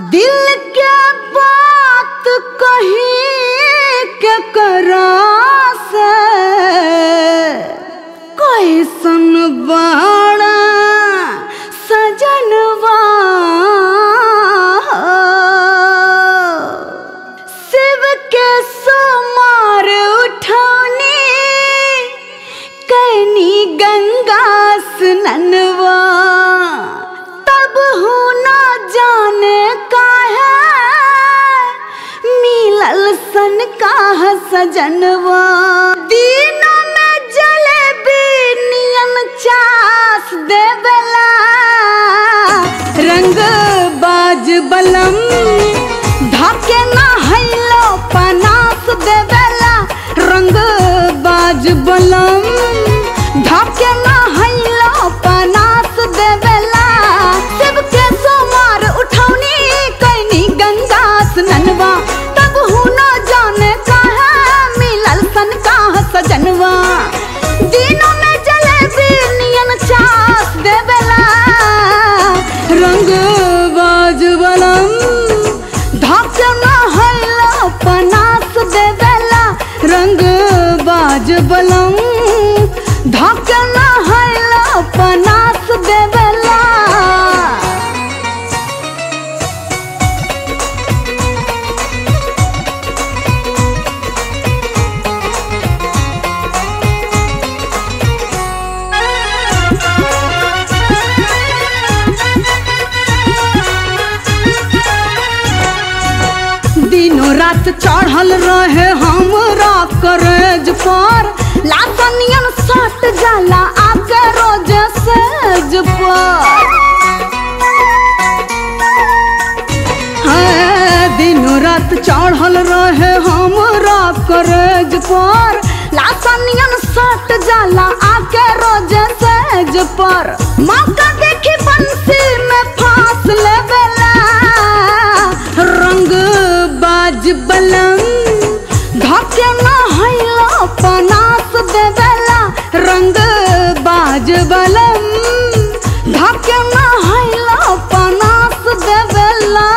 दिल के बात कही के करा से कैसन बाड़ा सजनवा शिव के सोमार उठौनी कैनी गंगा स्ननवा तब हूँ न जाने काहे मिलल सन काह सजनवा दिनों में जलेबी नियन चास देवला रंग बाज बलम ढाके ना हैलो पनास देवला रंग बाज बलम ढाके ना हैलो पनास देवला शिव के सोमार उठौनी कैनी गंगा स्ननवा तब हूँ न जाने कहा मिलल सन काह सजनवा दिनों में जलेबी नियन चास देवला रंग बाज बलम ढाके ना हैलो पनास देवला रंग बाज बलम ढाके ना हैलो पनास देवला दिनों रात चढ़ल रहे हमरा करेज पर लातनियन सट जाला आके रोज सेज पर हाँ, दिनों रात चढ़ल रहे हमरा करेज पर लातनियन सट जाला आके रोज सेज पर मौका देखी बंसी में फांस लेवेला रंग बाज बलम धके न हैलो पनास देवेला रंग बाज बलम धके न हैलो पनास देवेला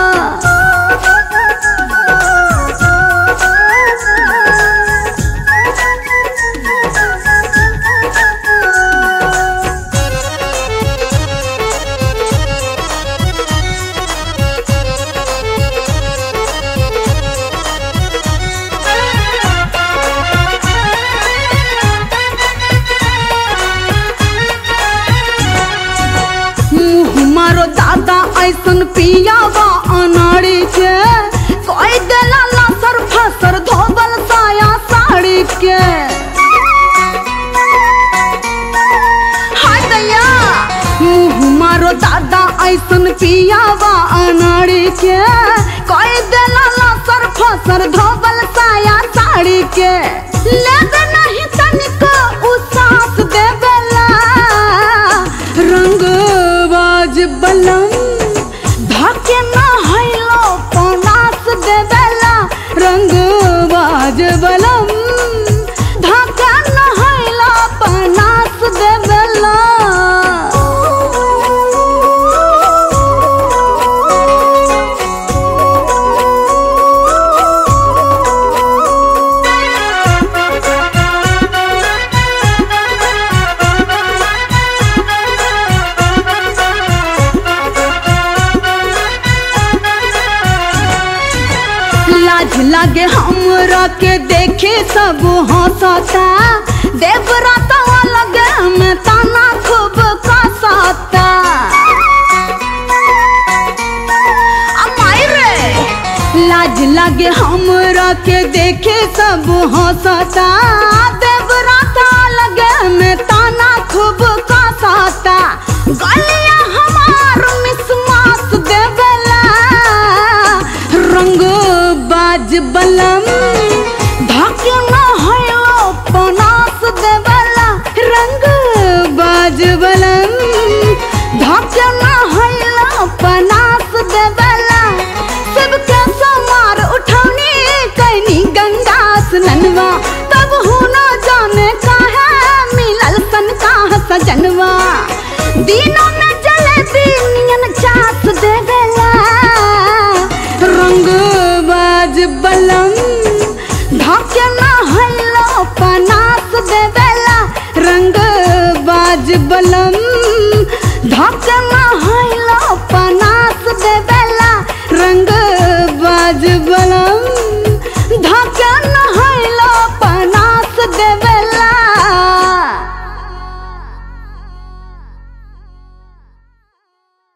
मुँह मारो दादा ऐसन पियावा अनाड़ी के कोई देला लासर फसर धोबल साया साड़ी के हाय दैया मुँह मारो दादा ऐसन पियावा अनाड़ी के कोई देला लासर फसर धोबल साया साड़ी के लेबे नहीं तनिको उ सास देवेला रंग बाज बलम धाके ना हैलो पनास देवेला रंग बाज बलम धाके ना हैलो पनास देवेला लाज लागे हमरा के देखे सब हंसता देवराता लगे में ताना खूब कसता अमाई रे लाज लागे हमरा के देखे सब हंसता देवराता लगे में ताना खूब कसता गलिया हमार मिसमास देवेला रंग बाज बलम धाके न हैलो पनास देवला रंग बाज बलम धाके न हैलो पनास देवला सबके समार उठौनी कैनी गंगा स्ननवा तब हूँ न जाने काहे मिलल सन काह सजनवा दिनों